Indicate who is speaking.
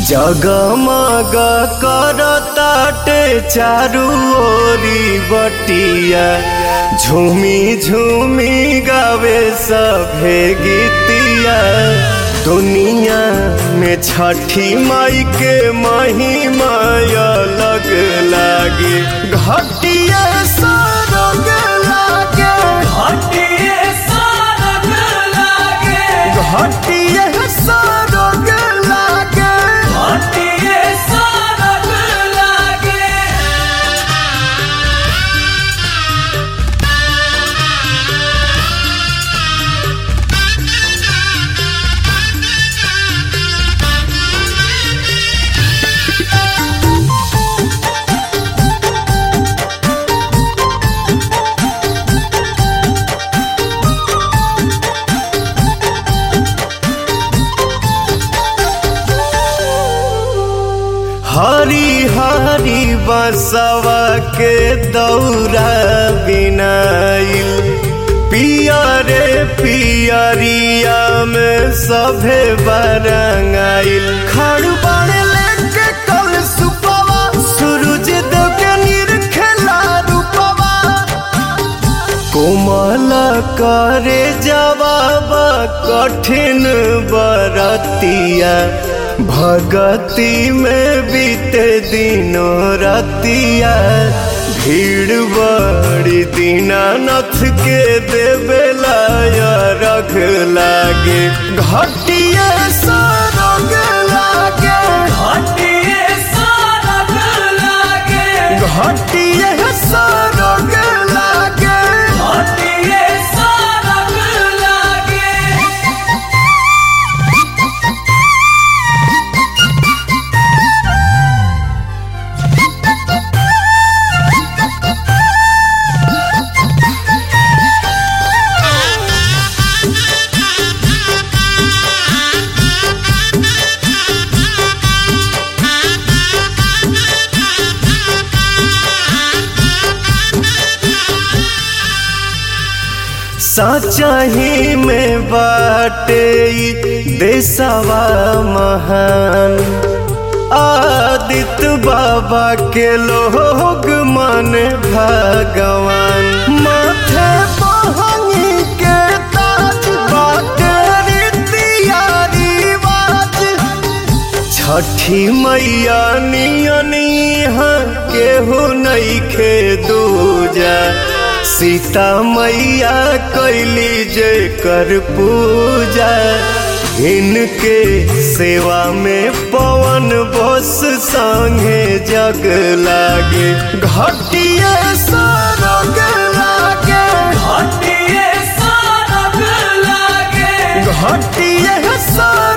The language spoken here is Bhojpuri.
Speaker 1: जगमग करताटे चारू ओरी बटिया झूमी झूमी गावे सभे गीतिया दुनिया में छठी माई के महिमा अलग लागे घटिया सरग लागे
Speaker 2: घटिए सरग लागे
Speaker 1: घटिया सरग लागे
Speaker 2: घटिए सरग लागे
Speaker 1: हरी हरी बसवा के दौरा बिनाइल पियरे पियरिया में सभे बरंगाइल खड़ बड़ लेके कल सुपवा सूरज देव के निरखेला रूपवा कोमल करे जवाब कठिन बरतिया भगति में बीते दिनों रतिया भीड़ बड़ी दीनानाथ के देवेला रख लागे घटिया सरग लागे
Speaker 2: घटिए सरग लागे
Speaker 1: घटिया सरग लागे
Speaker 2: घटिए सरग लागे
Speaker 1: सचही में बाटे ई देशवा महान आदित्य बाबा के लोग मन भगवान माथे बहंगी के ताज बाटे रीतिया रिवाज छठी मैया नियनी केहू नइखे दूजा सीता मैया कैली जे कर पूजा इनके सेवा में पवन बस संगे जग लागे घटिया सरग लागे
Speaker 2: घटिए सरग लागे
Speaker 1: घटिया सरग